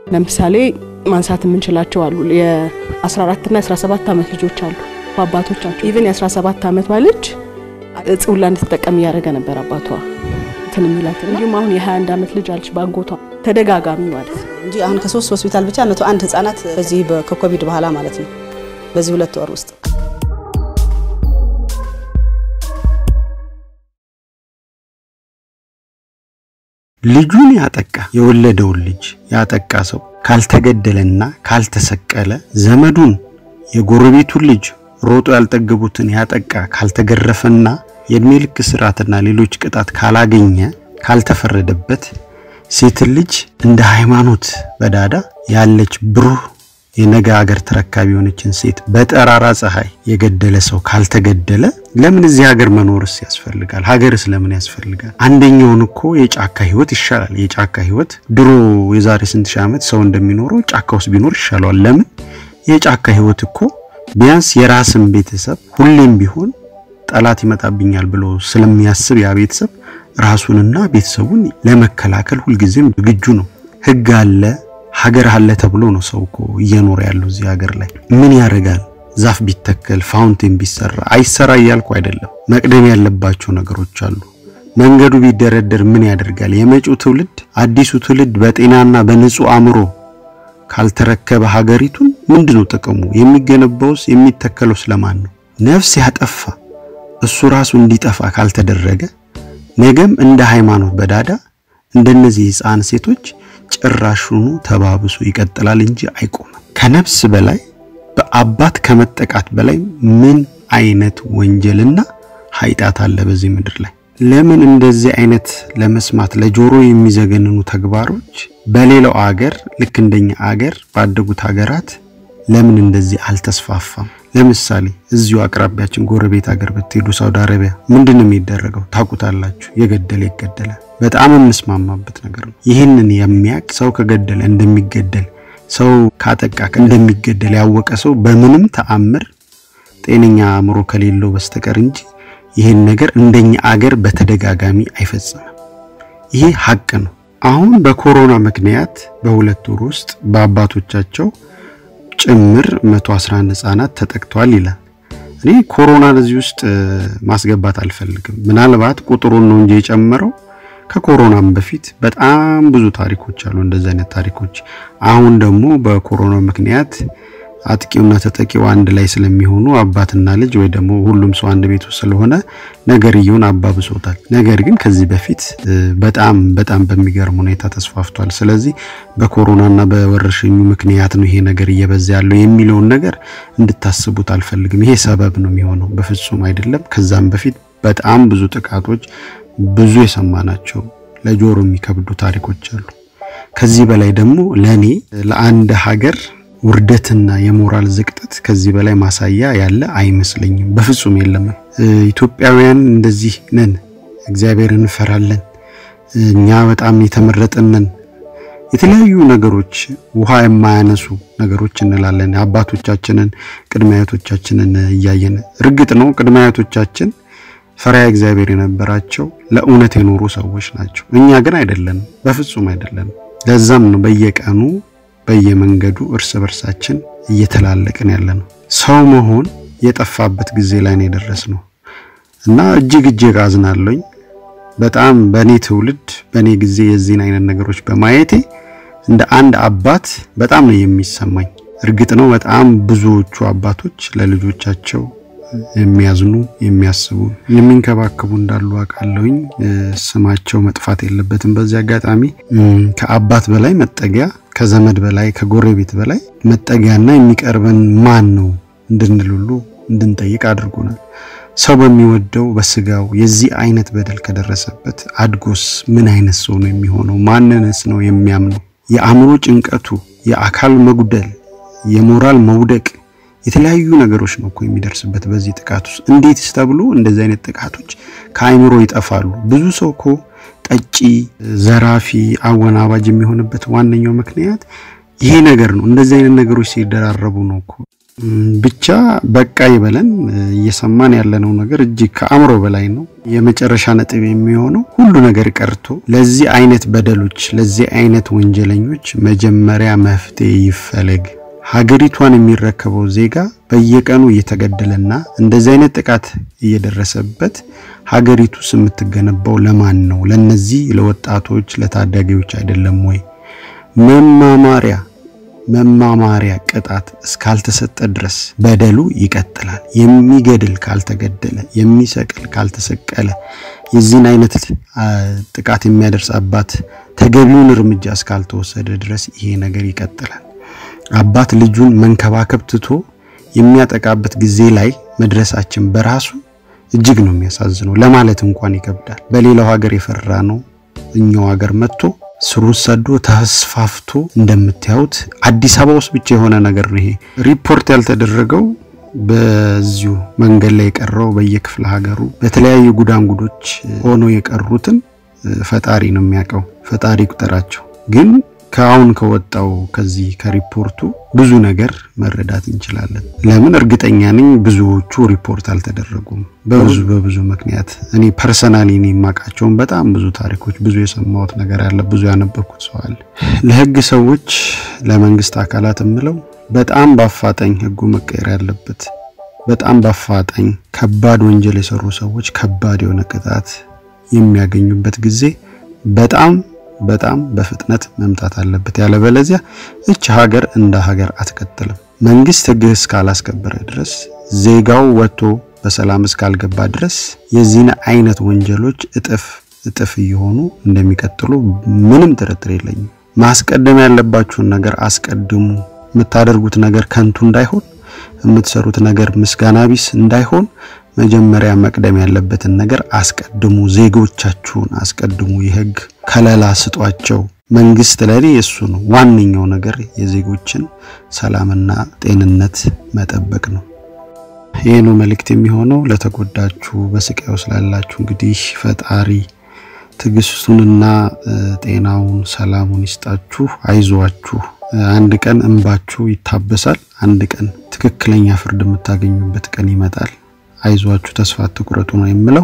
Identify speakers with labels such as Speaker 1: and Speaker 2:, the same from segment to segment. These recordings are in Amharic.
Speaker 1: ለምሳሌ ማንሳት የምንችላቸው አሉ። የ14 እና 17 ዓመት ልጆች አሉ በአባቶቻቸው ኢቨን የ17 ዓመቷ ልጅ እጽ ሁላ እንድትጠቀም እያደረገ ነበር አባቷ እንትን የሚላት። እንዲሁም አሁን የ21 ዓመት ልጅ አለች በአጎቷ ተደጋጋሚ ማለት ነው
Speaker 2: እንጂ አሁን ከሶስት ሆስፒታል ብቻ መቶ አንድ ህጻናት በዚህ ከኮቪድ በኋላ ማለት ነው በዚህ ሁለት ወር ውስጥ
Speaker 3: ልጁን ያጠቃ የወለደውን ልጅ ያጠቃ ሰው ካልተገደለና ካልተሰቀለ ዘመዱን የጎረቤቱን ልጅ ሮጦ ያልጠገቡትን ያጠቃ ካልተገረፈና የእድሜ ልክ ስርዓትና ሌሎች ቅጣት ካላገኘ ካልተፈረደበት ሴትን ልጅ እንደ ሃይማኖት በዳዳ ያለች ብሩህ የነገ ሀገር ተረካቢ የሆነችን ሴት በጠራራ ፀሐይ የገደለ ሰው ካልተገደለ ለምን እዚህ ሀገር መኖርስ ያስፈልጋል? ሀገርስ ለምን ያስፈልጋል? አንደኛውን እኮ የጫካ ህይወት ይሻላል። የጫካ ህይወት ድሮ የዛሬ ስንት ሺህ ዓመት ሰው እንደሚኖረው ጫካ ውስጥ ቢኖር ይሻለዋል። ለምን የጫካ ህይወት እኮ ቢያንስ የራስን ቤተሰብ ሁሌም ቢሆን ጠላት ይመጣብኛል ብሎ ስለሚያስብ ያ ቤተሰብ ራሱንና ቤተሰቡን ለመከላከል ሁልጊዜም ዝግጁ ነው። ህግ አለ ሀገር አለ ተብሎ ነው ሰው እኮ እየኖረ ያለው እዚህ ሀገር ላይ። ምን ያደርጋል? ዛፍ ቢተከል ፋውንቴን ቢሰራ አይሰራ እያልኩ አይደለም። መቅደም ያለባቸው ነገሮች አሉ። መንገዱ ቢደረደር ምን ያደርጋል? የመጪው ትውልድ አዲሱ ትውልድ በጤናና በንጹህ አእምሮ ካልተረከበ ሀገሪቱን ምንድነው ጥቅሙ? የሚገነባውስ የሚተከለው ስለማን ነው? ነፍስ ያጠፋ እሱ ራሱ እንዲጠፋ ካልተደረገ ነገም እንደ ሃይማኖት በዳዳ እንደነዚህ ህፃን ሴቶች ጭራሹኑ ተባብሶ ይቀጥላል እንጂ አይቆምም። ከነፍስ በላይ በአባት ከመጠቃት በላይ ምን አይነት ወንጀልና ኃጢአት አለ በዚህ ምድር ላይ? ለምን እንደዚህ አይነት ለመስማት ለጆሮ የሚዘገንኑ ተግባሮች በሌላው አገር ልክ እንደኛ አገር ባደጉት ሀገራት ለምን እንደዚህ አልተስፋፋም? ለምሳሌ እዚሁ አቅራቢያችን ጎረቤት ሀገር ብትሄዱ ሳውዲ አረቢያ ምንድን ነው የሚደረገው? ታውቁታላችሁ። የገደለ ይገደላል። በጣም የምስማማበት ነገር ነው። ይህንን የሚያውቅ ሰው ከገደለ እንደሚገደል ሰው ካጠቃ እንደሚገደል ያወቀ ሰው በምንም ተአምር ጤነኛ አእምሮ ከሌለው በስተቀር እንጂ ይህን ነገር እንደኛ አገር በተደጋጋሚ አይፈጽምም። ይሄ ሀቅ ነው። አሁን በኮሮና ምክንያት በሁለት ወር ውስጥ በአባቶቻቸው ጭምር 111 ህጻናት ተጠቅተዋል ይላል። እኔ ኮሮናን እዚህ ውስጥ ማስገባት አልፈልግም። ምናልባት ቁጥሩን ነው እንጂ የጨመረው ከኮሮናም በፊት በጣም ብዙ ታሪኮች አሉ፣ እንደዚህ አይነት ታሪኮች። አሁን ደግሞ በኮሮና ምክንያት አጥቂውና ተጠቂው አንድ ላይ ስለሚሆኑ አባትና ልጅ ወይ ደግሞ ሁሉም ሰው አንድ ቤት ውስጥ ስለሆነ ነገርየውን አባብሶታል። ነገር ግን ከዚህ በፊት በጣም በጣም በሚገርም ሁኔታ ተስፋፍቷል። ስለዚህ በኮሮናና በወረርሽኙ ምክንያት ነው ይሄ ነገር እየበዛ ያለው የሚለውን ነገር እንድታስቡት አልፈልግም። ይሄ ሰበብ ነው የሚሆነው፣ በፍጹም አይደለም። ከዛም በፊት በጣም ብዙ ጥቃቶች ብዙ የሰማናቸው ለጆሮ የሚከብዱ ታሪኮች አሉ። ከዚህ በላይ ደግሞ ለኔ ለአንድ ሀገር ውርደትና የሞራል ዝቅጠት ከዚህ በላይ ማሳያ ያለ አይመስለኝም። በፍጹም የለም። ኢትዮጵያውያን እንደዚህ ነን፣ እግዚአብሔርን እንፈራለን፣ እኛ በጣም የተመረጥን ነን። የተለያዩ ነገሮች ውሃ የማያነሱ ነገሮች እንላለን። አባቶቻችንን ቅድመ አያቶቻችንን እያየን እርግጥ ነው ቅድመ አያቶቻችን ፈሪሃ እግዚአብሔር የነበራቸው ለእውነት የኖሩ ሰዎች ናቸው። እኛ ግን አይደለንም፣ በፍጹም አይደለንም። ለዛም ነው በየቀኑ በየመንገዱ እርስ በርሳችን እየተላለቅን ያለ ነው። ሰው መሆን የጠፋበት ጊዜ ላይ ነው የደረስነው እና እጅግ እጅግ አዝናለኝ። በጣም በእኔ ትውልድ በእኔ ጊዜ የዚህን አይነት ነገሮች በማየቴ እንደ አንድ አባት በጣም ነው የሚሰማኝ። እርግጥ ነው በጣም ብዙዎቹ አባቶች ለልጆቻቸው የሚያዝኑ የሚያስቡ የሚንከባከቡ እንዳሉ አውቃለሁኝ። ስማቸው መጥፋት የለበትም። በዚህ አጋጣሚ ከአባት በላይ መጠጊያ፣ ከዘመድ በላይ ከጎረቤት በላይ መጠጊያና የሚቀርበን ማን ነው እንድንል ሁሉ እንድንጠይቅ አድርጎናል። ሰው በሚወደው በስጋው የዚህ አይነት በደል ከደረሰበት አድጎስ ምን አይነት ሰው ነው የሚሆነው? ማንንስ ነው የሚያምነው? የአእምሮ ጭንቀቱ፣ የአካል መጉደል፣ የሞራል መውደቅ የተለያዩ ነገሮች ነው እኮ የሚደርስበት በዚህ ጥቃት ውስጥ። እንዴትስ ተብሎ እንደዚህ አይነት ጥቃቶች ከአይምሮ ይጠፋሉ? ብዙ ሰው እኮ ጠጪ፣ ዘራፊ፣ አወናባጅ የሚሆንበት ዋነኛው ምክንያት ይሄ ነገር ነው። እንደዚህ አይነት ነገሮች ሲደራረቡ ነው እኮ ብቻ በቃ ይበለን። እየሰማን ያለነው ነገር እጅግ ከአእምሮ በላይ ነው። የመጨረሻ ነጥብ የሚሆነው ሁሉ ነገር ቀርቶ ለዚህ አይነት በደሎች፣ ለዚህ አይነት ወንጀለኞች መጀመሪያ መፍትሄ ይፈለግ። ሀገሪቷን የሚረከበው ዜጋ በየቀኑ እየተገደለና እንደዚህ አይነት ጥቃት እየደረሰበት ሀገሪቱስ የምትገነባው ለማን ነው? ለነዚህ ለወጣቶች ለታዳጊዎች አይደለም ወይ? መማማሪያ መማማሪያ ቅጣት እስካልተሰጠ ድረስ በደሉ ይቀጥላል። የሚገድል ካልተገደለ፣ የሚሰቅል ካልተሰቀለ፣ የዚህን አይነት ጥቃት የሚያደርስ አባት ተገቢውን እርምጃ እስካልተወሰደ ድረስ ይሄ ነገር ይቀጥላል። አባት ልጁን መንከባከብ ትቶ የሚያጠቃበት ጊዜ ላይ መድረሳችን በራሱ እጅግ ነው የሚያሳዝነው። ለማለት እንኳን ይከብዳል። በሌላው ሀገር የፈራ ነው እኛው ሀገር መጥቶ ስሩ ሰዶ ተስፋፍቶ እንደምታዩት አዲስ አበባ ውስጥ ብቻ የሆነ ነገር ነው። ይሄ ሪፖርት ያልተደረገው በዚሁ መንገድ ላይ የቀረው በየክፍለ ሀገሩ በተለያዩ ጉዳንጉዶች ሆነው የቀሩትን ፈጣሪ ነው የሚያውቀው። ፈጣሪ ቁጠራቸው ግን ከአሁን ከወጣው ከዚህ ከሪፖርቱ ብዙ ነገር መረዳት እንችላለን። ለምን እርግጠኛ ነኝ ብዙዎቹ ሪፖርት አልተደረጉም በብዙ በብዙ ምክንያት። እኔ ፐርሰናሊ እኔ የማውቃቸውን በጣም ብዙ ታሪኮች፣ ብዙ የሰማሁት ነገር አለ፣ ብዙ ያነበብኩት ሰው አለ። ለህግ ሰዎች፣ ለመንግስት አካላት የምለው በጣም በአፋጣኝ ህጉ መቀየር ያለበት በጣም በአፋጣኝ ከባድ ወንጀል የሰሩ ሰዎች ከባድ የሆነ ቅጣት የሚያገኙበት ጊዜ በጣም በጣም በፍጥነት መምጣት አለበት። ያለበለዚያ እች ሀገር እንደ ሀገር አትቀጥልም። መንግስት ህግ እስካላስከበረ ድረስ ዜጋው ወጥቶ በሰላም እስካልገባ ድረስ የዚህን አይነት ወንጀሎች እጥፍ እጥፍ እየሆኑ እንደሚቀጥሉ ምንም ጥርጥር የለኝም። ማስቀደም ያለባችሁን ነገር አስቀድሙ። የምታደርጉት ነገር ከንቱ እንዳይሆን፣ የምትሰሩት ነገር ምስጋና ቢስ እንዳይሆን መጀመሪያ መቅደም ያለበትን ነገር አስቀድሙ። ዜጎቻችሁን አስቀድሙ። የህግ ከለላ ስጧቸው። መንግስት ለኔ እሱ ነው ዋነኛው ነገር፣ የዜጎችን ሰላምና ጤንነት መጠበቅ ነው። ይህ ነው መልእክት የሚሆነው ለተጎዳችሁ፣ በስቃይ ውስጥ ላላችሁ እንግዲህ ፈጣሪ ትዕግስቱንና ጤናውን ሰላሙን ይስጣችሁ። አይዟችሁ። አንድ ቀን እንባችሁ ይታበሳል። አንድ ቀን ትክክለኛ ፍርድ የምታገኙበት ቀን ይመጣል። አይዟችሁ ተስፋ አትቁረጡ ነው የምለው።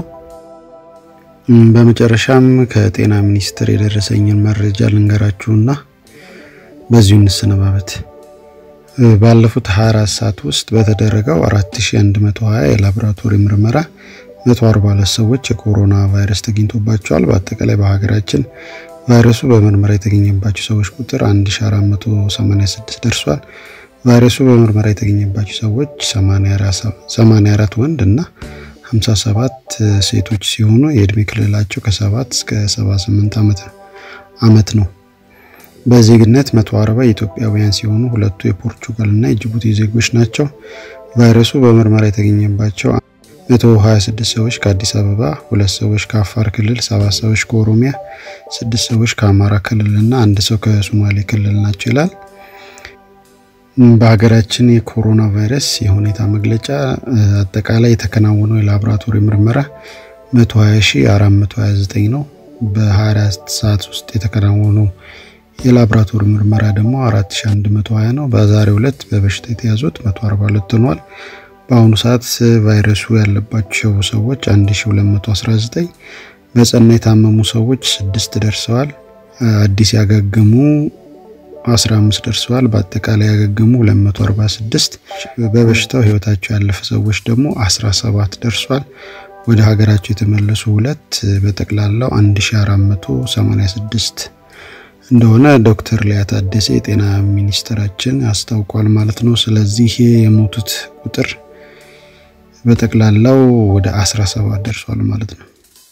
Speaker 3: በመጨረሻም ከጤና ሚኒስቴር የደረሰኝን መረጃ ልንገራችሁና በዚሁ እንሰነባበት። ባለፉት 24 ሰዓት ውስጥ በተደረገው 4120 የላቦራቶሪ ምርመራ 142 ሰዎች የኮሮና ቫይረስ ተገኝቶባቸዋል። በአጠቃላይ በሀገራችን ቫይረሱ በምርመራ የተገኘባቸው ሰዎች ቁጥር 1486 ደርሷል። ቫይረሱ በምርመራ የተገኘባቸው ሰዎች 84 ወንድ እና 57 ሴቶች ሲሆኑ የእድሜ ክልላቸው ከ7 እስከ 78 ዓመት ዓመት ነው። በዜግነት 140 ኢትዮጵያውያን ሲሆኑ ሁለቱ የፖርቹጋል እና የጅቡቲ ዜጎች ናቸው። ቫይረሱ በምርመራ የተገኘባቸው 126 ሰዎች ከአዲስ አበባ፣ ሁለት ሰዎች ከአፋር ክልል፣ ሰባት ሰዎች ከኦሮሚያ፣ ስድስት ሰዎች ከአማራ ክልል እና አንድ ሰው ከሶማሌ ክልል ናቸው ይላል። በሀገራችን የኮሮና ቫይረስ የሁኔታ መግለጫ አጠቃላይ የተከናወነው የላቦራቶሪ ምርመራ 120429 ነው። በ24 ሰዓት ውስጥ የተከናወነው የላቦራቶሪ ምርመራ ደግሞ 4120 ነው። በዛሬው ዕለት በበሽታ የተያዙት 142 ሆኗል። በአሁኑ ሰዓት ቫይረሱ ያለባቸው ሰዎች 1219፣ በጸና የታመሙ ሰዎች 6 ደርሰዋል። አዲስ ያገገሙ 15 ደርሰዋል። በአጠቃላይ ያገገሙ 246፣ በበሽታው ህይወታቸው ያለፈ ሰዎች ደግሞ 17 ደርሷል። ወደ ሀገራቸው የተመለሱ ሁለት በጠቅላላው 1486 እንደሆነ ዶክተር ሊያ ታደሰ የጤና ሚኒስትራችን አስታውቋል ማለት ነው። ስለዚህ የሞቱት ቁጥር በጠቅላላው ወደ 17 ደርሷል ማለት ነው።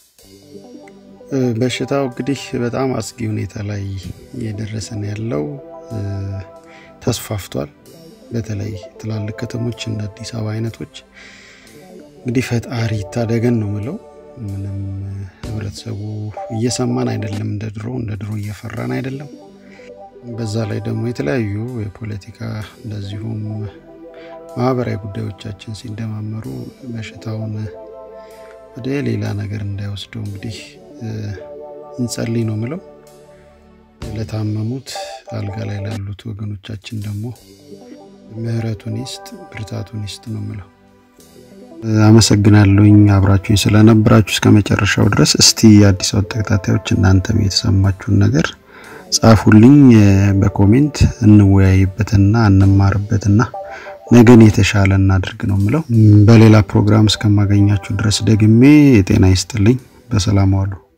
Speaker 3: በሽታው እንግዲህ በጣም አስጊ ሁኔታ ላይ እየደረሰ ነው ያለው። ተስፋፍቷል። በተለይ ትላልቅ ከተሞች እንደ አዲስ አበባ አይነቶች እንግዲህ ፈጣሪ ይታደገን ነው ምለው። ምንም ህብረተሰቡ እየሰማን አይደለም፣ እንደ ድሮ እንደ ድሮ እየፈራን አይደለም። በዛ ላይ ደግሞ የተለያዩ የፖለቲካ እንደዚሁም ማህበራዊ ጉዳዮቻችን ሲደማመሩ በሽታውን ወደ ሌላ ነገር እንዳይወስደው እንግዲህ እንጸልይ ነው ምለው። ለታመሙት አልጋ ላይ ላሉት ወገኖቻችን ደግሞ ምህረቱን ይስጥ፣ ብርታቱን ይስጥ ነው የምለው። አመሰግናለሁኝ አብራችሁኝ ስለነበራችሁ እስከ መጨረሻው ድረስ። እስቲ የአዲስ አበባ ተከታታዮች እናንተም የተሰማችሁን ነገር ጻፉልኝ በኮሜንት እንወያይበትና እንማርበትና ነገን የተሻለ እናድርግ ነው የምለው። በሌላ ፕሮግራም እስከማገኛችሁ ድረስ ደግሜ የጤና ይስጥልኝ። በሰላም ዋሉ።